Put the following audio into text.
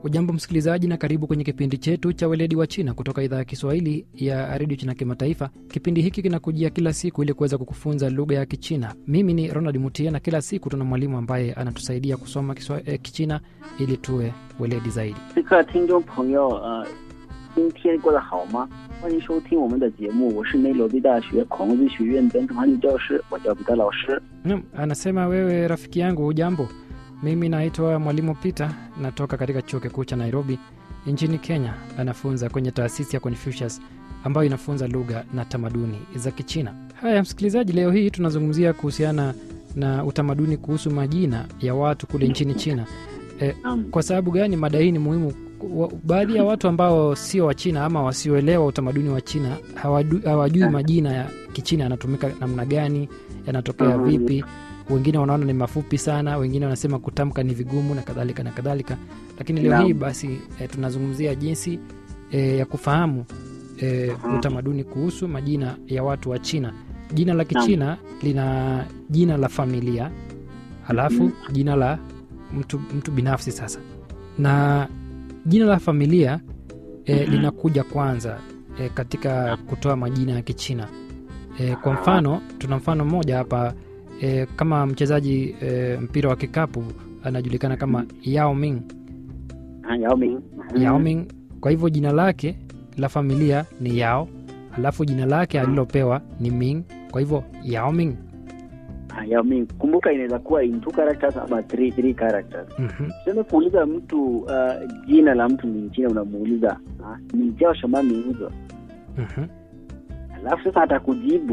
Ujambo msikilizaji, na karibu kwenye kipindi chetu cha weledi wa China kutoka idhaa ya Kiswahili ya redio China Kimataifa. Kipindi hiki kinakujia kila siku ili kuweza kukufunza lugha ya Kichina. Mimi ni Ronald Mutia, na kila siku tuna mwalimu ambaye anatusaidia kusoma kiswa, eh, Kichina ili tuwe weledi zaidi. 此刻，听众朋友，呃，今天过得好吗？欢迎收听我们的节目，我是内罗毕大学孔子学院本土汉语教师，我叫彼得老师。 Naam, anasema wewe rafiki yangu, ujambo? Mimi naitwa mwalimu Peter, natoka katika chuo kikuu cha Nairobi nchini Kenya. Anafunza kwenye taasisi ya Confucius ambayo inafunza lugha na tamaduni za Kichina. Haya msikilizaji, leo hii tunazungumzia kuhusiana na utamaduni kuhusu majina ya watu kule nchini China. E, Naam, kwa sababu gani mada hii ni muhimu? Wa- Baadhi ya watu ambao sio wa China ama wasioelewa utamaduni wa China hawadu- hawajui majina ya Kichina yanatumika namna gani, yanatokea Mhm. vipi. Wengine wanaona ni mafupi sana, wengine wanasema kutamka ni vigumu na kadhalika na kadhalika. Lakini leo Naam. hii basi e, tunazungumzia jinsi e, ya kufahamu e, Mhm. utamaduni kuhusu majina ya watu wa China. Jina la Kichina lina jina la familia, halafu Mhm. jina la mtu, mtu binafsi sasa na jina la familia e, Mhm. linakuja kwanza e, katika kutoa majina ya Kichina. E, kwa mfano tuna mfano mmoja hapa e, kama mchezaji e, mpira wa kikapu anajulikana kama Yao Ming. 啊，姚明。 Yao Ming, kwa hivyo jina lake la familia ni Yao, alafu jina lake alilopewa ni Ming, kwa hivyo Yao Ming. 啊，姚明。Kumbuka inaweza kuwa in two characters ama three, three characters. Mhm. Tuseme kuuliza mtu uh, jina la mtu mwingine, unamuuliza ah, ni jao shama minzo, Mhm. alafu sasa atakujibu